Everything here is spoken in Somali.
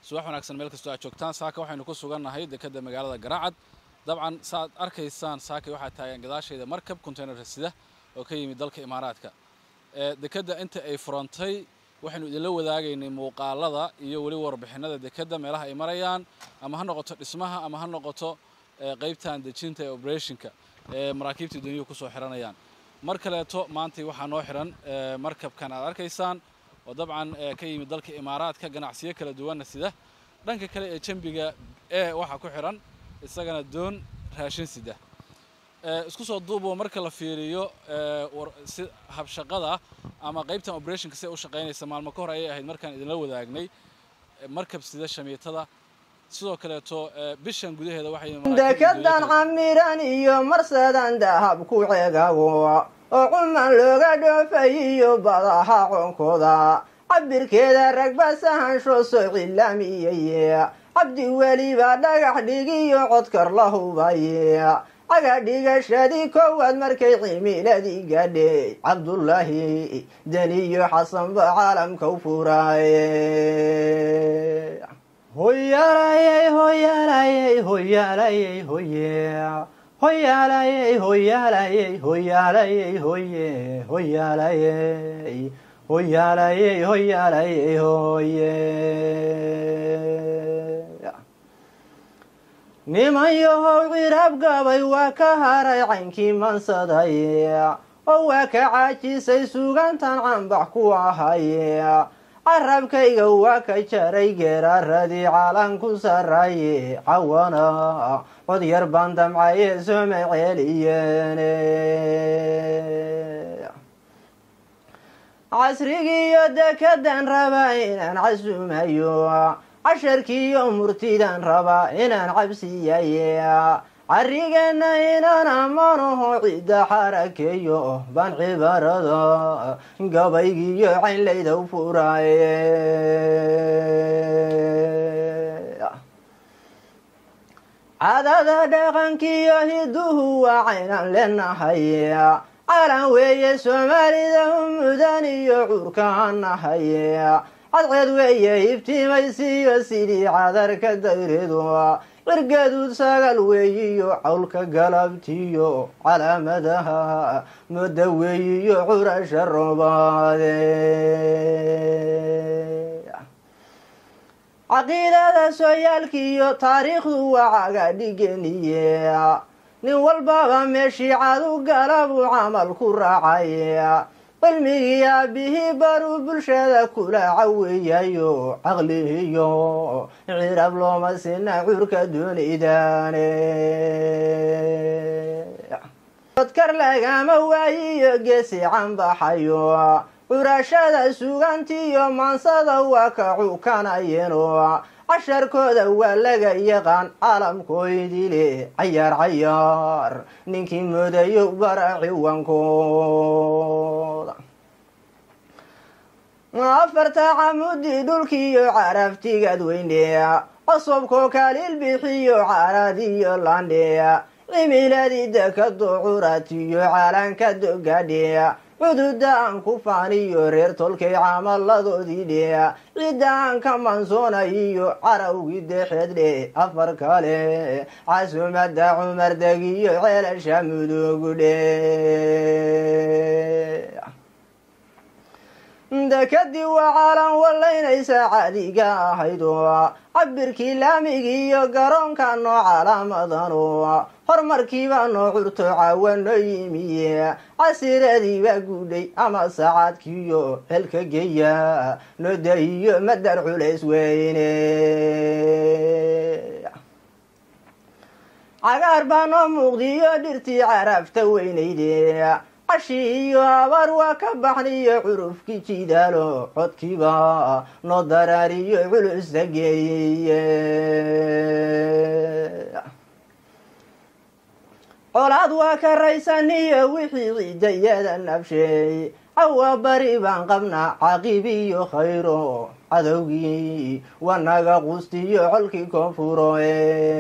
subax wanaagsan meel kastoo aad joogtaan saaka waxaynu ku sugannahay dekedda magaalada garaacad dabcan saaad arkaysaan saakay waxaa taagan gadaashayda markab containerka sida oo ka yimid dalka imaaraadka dekedda inta ay furantay waxaynu idinla wadaagaynay muuqaalada iyo weli warbixinada dekedda meelaha ay marayaan ama ha noqoto dhismaha ama ha noqoto qaybtan dejinta ee operationka ee maraakiibta duniyuhu kusoo xiranayaan mar kaleeto maantay waxaa noo xiran markabkan aad arkaysaan oo dabcan ka yimid dalka imaaraadka ganacsiyo kala duwanna sida dhanka kale ee jambiga e waxaa ku xiran isagana doon raashin sida isku soo duubo marka la fiiriyo si habshaqada ama qaybtan operationka si ay u shaqaynaysa maalmo ka hor ayay ahayd markaan idinla wadaagnay markab sida shamiitada sidoo kaleeto bishan gudaheeda dekedan camiran iyo marsadan dahab ku cegago oo cuman looga dhoofay iyo badaha coonkooda cabirkeeda ragba sahansho soo cilaamiyeye cabdi weliba dhagax dhigiyo codkar la hubaye caga dhigashadii koowaad markay cimiladii gaadhay cabdullaahi deniyo xasanba caalamka u furaaye hoyaalayey hoyaalayey hoyaalayey hoye hoyaalayey hoyaalayey hoyaalayey hoye hoyaalayey hoyaalayey hoyaalayey hoye niman yahow cirab gabay waa ka haray caynkii mansaday oo waa ka caajisay sugantan cambax ku ahay carabkayga waa ka jaray geeraaradii caalanku saraye cawana cod yar baan damcaye sooma ceeliyeene casrigiiyo dekedan rabaa inaan casuumayo casharkiiyo murtidan rabaa inaan cabsiyaye carigeenna inaan amanaho cidda xarakeeyo baan cibaarada gabaygiiyo caynlayda u furaaye cadada dhaqankiiyo hiduhu waa caynaan leenahay calan weeye soomaalida u mudan iyo curkaan nahay cadceed weeye ibtimaysiiyo sidii cadarka dayreedu cirgaduud sagal weeyiyo cawlka galabtiyo calaamadaha mooda weeyiyo curasha roobaade caqiidada sooyaalkiiyo taariikhdu waa caga dhigeniye nin walbaba meeshii cadu gala buu camal ku raacay cilmigii aabihii baruu bulshada kula caweeyayo caqlihiyo cirab looma sina curka doonidaane codkar lagama waayiyo geesi canbaxayo curashada sugantiyo maansada waa ka cukanayeno casharkooda waa laga yaqaan caalamkoydile cayaar cayaar ninkii moodayo bara ciwankooda afarta camudi dhulkiiyo caraftigad weyne cosobkoo kaliil bixiyo caradiyo landhe cimiladii dekado curatiyo calanka dogadhe cududa aan ku faaniyo reer tolkay camaladoodii dhe cidda aan ka mansoonayiyo carawgii dexeed dhe afar kale casumada cumardegiyo ceelasha mudugu dhe dekadii waa caalan wallaynaysa cadiga ahaydo cabirkii laamigii iyo garoonka noo calaamadano horumarkiibaa noo curto caawa noo yimiye casiiradiibaa guudhay ama saacadkiiyo xelka geeya noo dahiyo madar culays weyne cagaar baa noo muuqdiyo dhirtii carafta weynayde cashi iyo abaar waa ka baxniyo curufkii jidaalo codkiiba noo daraariyo culusta geeye colaad waa ka raysaniyo wixii ciidayada nabsheey cawa bari baan qabnaa caqiib iyo khayro cadowgii wanaga qustiyo colkii koonfuro